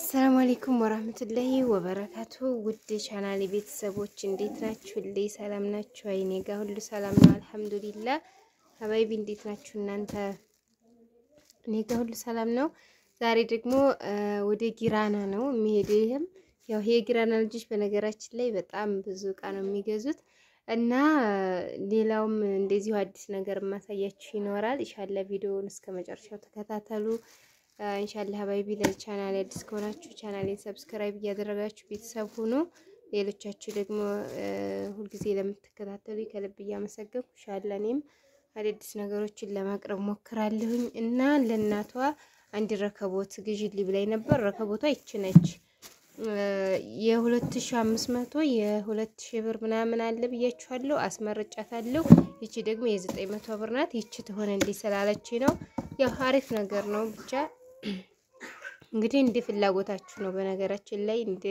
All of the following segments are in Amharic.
አሰላሙ አሌይኩም ወራህመቱላሂ ወበረካቱ። ውድ ቻናሌ ቤተሰቦች እንዴት ናችሁ? ልይ ሰላም ናችሁ? አይኔ ጋር ሁሉ ሰላም ነው አልሐምዱሊላ። ሀባይቢ እንዴት ናችሁ እናንተ? እኔ ጋር ሁሉ ሰላም ነው። ዛሬ ደግሞ ወደ ጊራና ነው የሚሄደው። ይህም ያው ይሄ የጊራና ልጆች በነገራችን ላይ በጣም ብዙ እቃ ነው የሚገዙት እና ሌላውም እንደዚሁ አዲስ ነገር የማሳያችሁ ይኖራል። ኢንሻአላ ቪዲዮውን እስከ መጨረሻው ተከታተሉ። ኢንሻአላ ሀባይቢ ለቻናል አዲስ ከሆናችሁ ቻናሌን ሰብስክራይብ እያደረጋችሁ ቤተሰብ ሁኑ። ሌሎቻችሁ ደግሞ ሁልጊዜ ለምትከታተሉ ከልብ እያመሰገንኩ ኢንሻአላ እኔም አዳዲስ ነገሮችን ለማቅረብ ሞክራለሁኝ እና ለእናቷ አንድ ረከቦት ግዢልኝ ብላኝ ነበር። ረከቦቷ ይች ነች። የሁለት ሺ አምስት መቶ የሁለት ሺ ብር ምናምን አለ ብያችኋለሁ። አስመርጫታለሁ። ይቺ ደግሞ የዘጠኝ መቶ ብር ናት። ይቺ ትሆነ እንዲህ ስላለች ነው። ያው አሪፍ ነገር ነው። ብቻ እንግዲህ እንደ ፍላጎታችሁ ነው። በነገራችን ላይ እንደ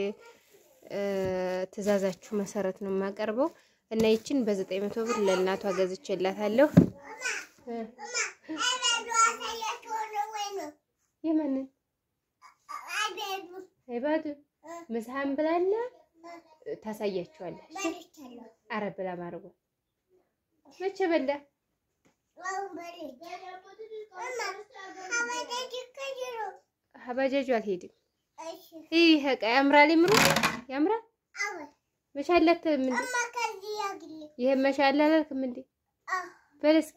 ትዕዛዛችሁ መሰረት ነው የማቀርበው እና ይችን በዘጠኝ መቶ ብር ለእናቷ ገዝቼላታለሁ። የማንን አይባዱ ምሳህን ብላና ታሳያችኋለች። አረ ብላ ማርጎ መቼ በላ ሀባጃጁ አልሄድም። ይህ ዕቃ ያምራል። ይምሩ ያምራል። መሻላት ምንድ ይሄ መሻላ አላልክም እንዴ? በል እስኪ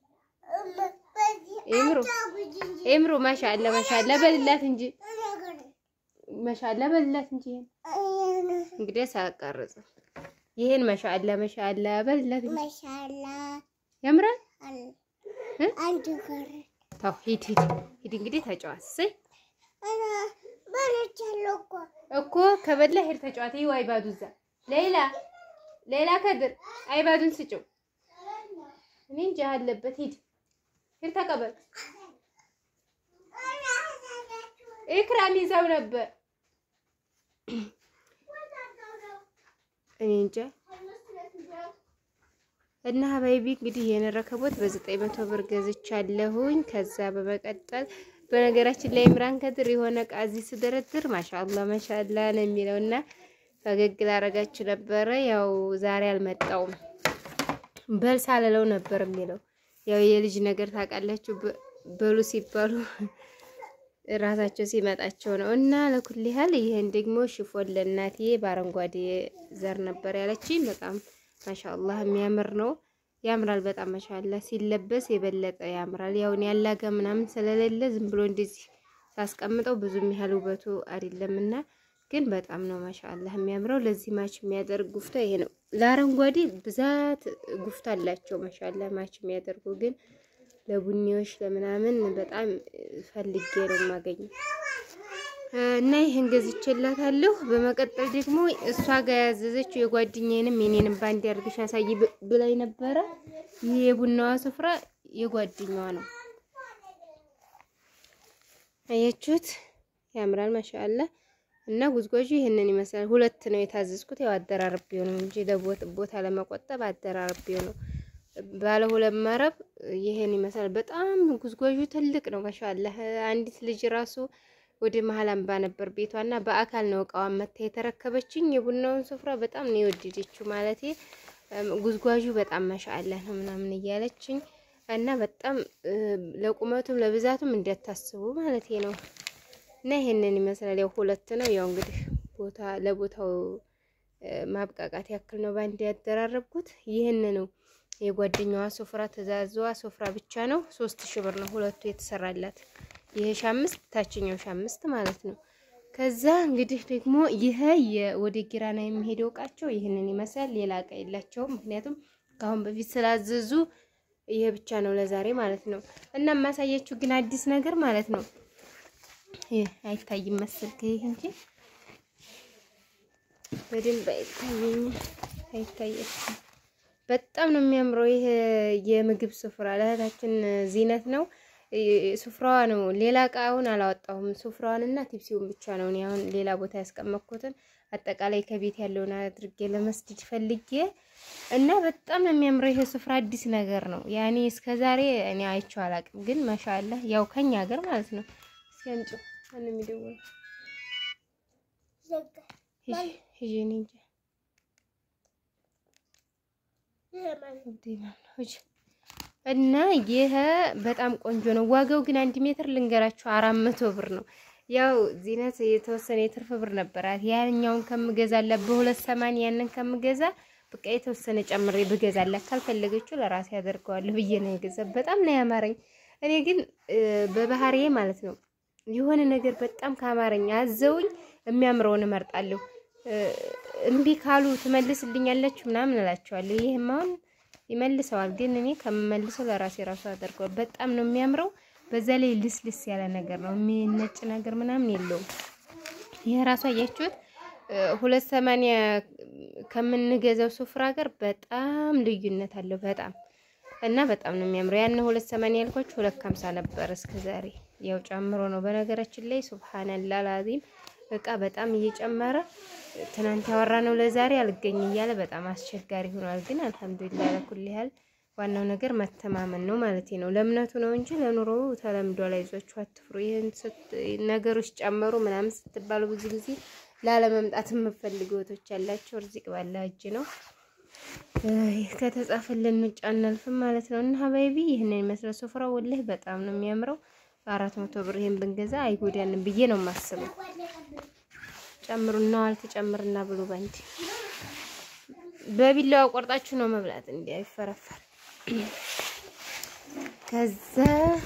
ይምሩ ይምሩ ማሻአላ ማሻአላ በልላት እንጂ መሻላ በልላት እንጂ ይሄን እንግዲህ ሳቀርጽ ይሄን መሻአላ መሻአላ በልላት እንጂ መሻላ ያምራል። አንድ ጋር ታው ሂድ ሂድ ሂድ እንግዲህ ተጫዋት። እሰይ በልቻለሁ እኮ እኮ ከበላ ሄድ ተጫዋት። ይኸው አይባዱ እዛ ሌላ ሌላ ከድር አይባዱን ስጭው። እኔ እንጃ አለበት። ሂድ ሂድ ተቀበል። ኢክራም ይዘው ነበር። እኔ እንጃ እና ሀባይቢ እንግዲህ ይሄን ረከቦት በዘጠኝ መቶ ብር ገዝቻለሁኝ። ከዛ በመቀጠል በነገራችን ላይ ኢምራን ከድር የሆነ ዕቃ እዚህ ስደረድር ማሻአላ ማሻአላ ነው የሚለው እና ፈገግ ላረጋችሁ ነበረ። ያው ዛሬ አልመጣውም በል ሳልለው ነበር የሚለው ያው የልጅ ነገር ታውቃላችሁ፣ በሉ ሲባሉ ራሳቸው ሲመጣቸው ነው። እና ለኩል ያህል ይሄን ደግሞ ሽፎን ለእናቴ በአረንጓዴ ዘር ነበር ያለችኝ። በጣም ማሻአላህ የሚያምር ነው። ያምራል በጣም ማሻአላህ። ሲለበስ የበለጠ ያምራል። ያውን ያላገ ምናምን ስለሌለ ዝም ብሎ እንደዚህ ሳስቀምጠው ብዙም ያህል ውበቱ አይደለምና ግን በጣም ነው ማሻአላህ የሚያምረው። ለዚህ ማች የሚያደርግ ጉፍታ ይሄ ነው። ለአረንጓዴ ብዛት ጉፍታ አላቸው ማሻአላህ ማች የሚያደርጉ ግን ለቡኒዎች ለምናምን በጣም ፈልጌ ነው የማገኘው እና ይህን ገዝቼላታለሁ። በመቀጠል ደግሞ እሷ ጋር ያዘዘችው የጓደኛዬንም የኔንም ባንድ አድርግሽ አሳይ ብላኝ ነበረ። ይህ የቡናዋ ስፍራ የጓደኛዋ ነው። አያችሁት? ያምራል ማሻአላ። እና ጉዝጓዡ ይህንን ይመስላል። ሁለት ነው የታዘዝኩት። ያው አደራርቤው ነው እንጂ ቦታ ለመቆጠብ አደራርቤው ነው። ባለ ሁለት መረብ ይሄን ይመስላል። በጣም ጉዝጓዡ ትልቅ ነው ማሻአላ። አንዲት ልጅ ራሱ ወደ መሀል አምባ ነበር ቤቷና በአካል ነው እቃዋን መታ የተረከበችኝ። የቡናውን ስፍራ በጣም ነው የወደደችው ማለት ጉዝጓዡ በጣም ማሻአላ ነው ምናምን እያለችኝ እና በጣም ለቁመቱም ለብዛቱም እንዲያታስቡ ማለት ነው። እና ይሄንን ይመስላል። ያው ሁለት ነው። ያው እንግዲህ ቦታ ለቦታው ማብቃቃት ያክል ነው ባንድ ያደራረብኩት። ይህን ነው የጓደኛዋ ሶፍራ ትእዛዟ ሶፍራ ብቻ ነው። ሶስት ሺህ ብር ነው ሁለቱ የተሰራላት። ይሄ ሺህ አምስት ታችኛው ሺህ አምስት ማለት ነው። ከዛ እንግዲህ ደግሞ ይሄ ወደ ጊራና የሚሄደው እቃቸው ይህንን ይመስላል። ሌላ እቃ የላቸውም። ምክንያቱም ከአሁን በፊት ስላዘዙ ይሄ ብቻ ነው ለዛሬ ማለት ነው። እና የማሳያችሁ ግን አዲስ ነገር ማለት ነው። ይሄ አይታይም መሰልክ ይሄ እንጂ በደንብ አይታየኝም። አይታየችም። በጣም ነው የሚያምረው። ይሄ የምግብ ስፍራ ለእህታችን ዚነት ነው። ሱፍራዋ ነው። ሌላ እቃውን አላወጣሁም። ሱፍራዋንና ቲፕሲውን ብቻ ነው እኔ አሁን ሌላ ቦታ ያስቀመጥኩትን አጠቃላይ ከቤት ያለውን አድርጌ ለመስጂድ ፈልጌ እና በጣም ነው የሚያምረው። ይሄ ስፍራ አዲስ ነገር ነው። ያኔ እስከዛሬ እኔ አይቼው አላውቅም፣ ግን ማሻአላህ ያው ከኛ ሀገር ማለት ነው። እስኪ አንጭ ማን የሚደውለው ሂጂ ሂጂ እኔ እንጃ እና ይሄ በጣም ቆንጆ ነው። ዋጋው ግን አንድ ሜትር ልንገራችሁ አራት መቶ ብር ነው። ያው ዚነት የተወሰነ የትርፍ ብር ነበራት። ያኛውን ከምገዛላት በሁለት ሰማንያ ያንን ከምገዛ በቃ የተወሰነ ጨምሬ ብገዛላት ካልፈለገችው ለራሴ ያደርገዋለሁ ብዬ ነው የገዛ። በጣም ነው ያማረኝ። እኔ ግን በባህሪዬ ማለት ነው የሆነ ነገር በጣም ካማረኝ አዘውኝ የሚያምረውን እመርጣለሁ። እምቢ ካሉ ትመልስልኛለችሁ ምናምን እላቸዋለሁ። ይህም አሁን ይመልሰዋል፣ ግን እኔ ከምመልሰው ለራሴ ራሱ አደርገዋል። በጣም ነው የሚያምረው። በዛ ላይ ልስልስ ያለ ነገር ነው፣ የሚነጭ ነገር ምናምን የለውም። ይሄ ራሱ አያችሁት ሁለት ሰማንያ ከምንገዛው ሱፍራ ጋር በጣም ልዩነት አለው። በጣም እና በጣም ነው የሚያምረው። ያን ሁለት ሰማንያ ያልኳችሁ ሁለት ከሀምሳ ነበር እስከ ዛሬ ያው ጨምሮ ነው። በነገራችን ላይ ሱብሃንአላህ ላዚም እቃ በጣም እየጨመረ ትናንት ያወራ ነው ለዛሬ አልገኝ እያለ በጣም አስቸጋሪ ሆኗል። ግን አልሐምዱሊላህ ለኩል ያህል ዋናው ነገር መተማመን ነው ማለት ነው። ለእምነቱ ነው እንጂ ለኑሮ ተለምዷል። አይዟችሁ አትፍሩ። ይህን ነገሮች ጨመሩ ምናምን ስትባሉ ብዙ ጊዜ ላለመምጣት የምፈልጉ እህቶች ያላቸው እርዚቅ ባለ እጅ ነው ከተጻፈልን ውጭ አናልፍም ማለት ነው። እና ሀባይቢ ይህንን ይመስላል ሱፍራው። ወላሂ በጣም ነው የሚያምረው። በአራት መቶ ብር ይሄን ብንገዛ አይጎዳንም ብዬ ነው የማስበው። ጨምሩና አልተጨምርና ብሉ ባንዲ በቢላዋ ቆርጣችሁ ነው መብላት እንዲ አይፈረፈር። ከዛ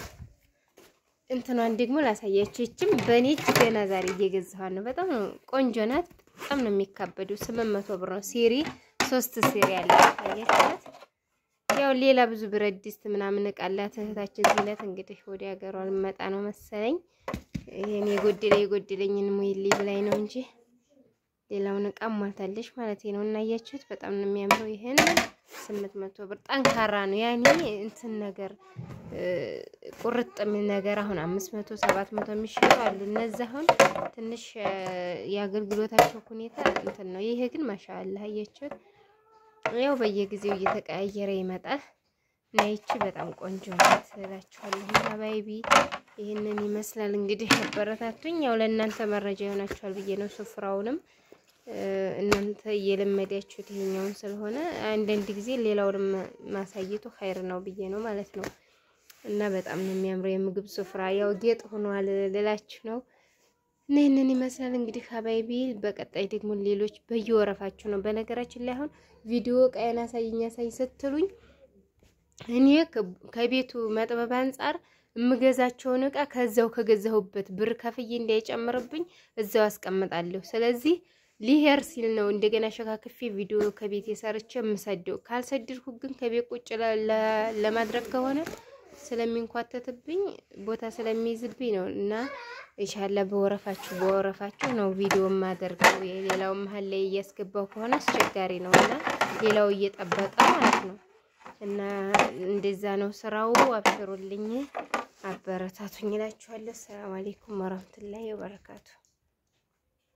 እንትኗን ደግሞ ላሳያችሁ። ይችም በእኔ እጅ ገና ዛሬ እየገዛኋት ነው። በጣም ነው ቆንጆ ናት። በጣም ነው የሚካበዱ። ስምንት መቶ ብር ነው ሲሪ ሶስት ሲሪ ያለ ታያችኋት። ያው ሌላ ብዙ ብረት ድስት ምናምን እቃ አላት እህታችን ዚነት። እንግዲህ ወደ ሀገሯ ልመጣ ነው መሰለኝ። ይሄን የጎደለ የጎደለኝን ሙይልኝ ብላኝ ነው እንጂ ሌላውን እቃ ሟልታለች ማለት ነው። እና አያችሁት በጣም ነው የሚያምረው። ይሄን ስምንት መቶ ብር ጠንካራ ነው። ያኔ እንትን ነገር ቁርጥ የሚል ነገር አሁን አምስት መቶ ሰባት መቶ የሚሸጡ አሉ። እነዚህ አሁን ትንሽ የአገልግሎታቸው ሁኔታ እንትን ነው። ይሄ ግን ማሻአላህ አያችሁት ያው በየጊዜው እየተቀያየረ ይመጣል እና ይቺ በጣም ቆንጆ ናት እላችኋለሁ። ሀባይቢ ይህንን ይመስላል እንግዲህ አበረታቱኝ። ያው ለእናንተ መረጃ ይሆናችኋል ብዬ ነው። ሱፍራውንም እናንተ እየለመዳችሁት ይሄኛውን ስለሆነ አንዳንድ ጊዜ ሌላውንም ማሳየቱ ኸይር ነው ብዬ ነው ማለት ነው። እና በጣም ነው የሚያምረው የምግብ ሱፍራ ያው ጌጥ ሆኗል ልላችሁ ነው። እና ይህንን ይመስላል እንግዲህ ሀባይቢ። በቀጣይ ደግሞ ሌሎች በየወረፋችሁ ነው። በነገራችን ላይ አሁን ቪዲዮ ቀየን አሳይኝ አሳይ ስትሉኝ እኔ ከቤቱ መጥበብ አንጻር የምገዛቸውን እቃ ከዛው ከገዛሁበት ብር ከፍዬ እንዳይጨምርብኝ እዛው አስቀምጣለሁ። ስለዚህ ሊሄር ሲል ነው እንደገና ሸካክፌ ቪዲዮ ከቤት የሰርቼ የምሰደው። ካልሰድርኩ ግን ከቤት ቁጭ ለማድረግ ከሆነ ስለሚንኳተትብኝ ቦታ ስለሚይዝብኝ ነው እና ኢንሻአላህ በወረፋችሁ በወረፋችሁ ነው ቪዲዮ የማደርገው። የሌላው መሀል ላይ እያስገባው ከሆነ አስቸጋሪ ነው እና ሌላው እየጠበቀ ማለት ነው እና እንደዛ ነው ስራው። አብሽሩልኝ፣ አበረታቱኝ እላችኋለሁ። ሰላም አለይኩም ወራህመቱላሂ ወበረካቱ።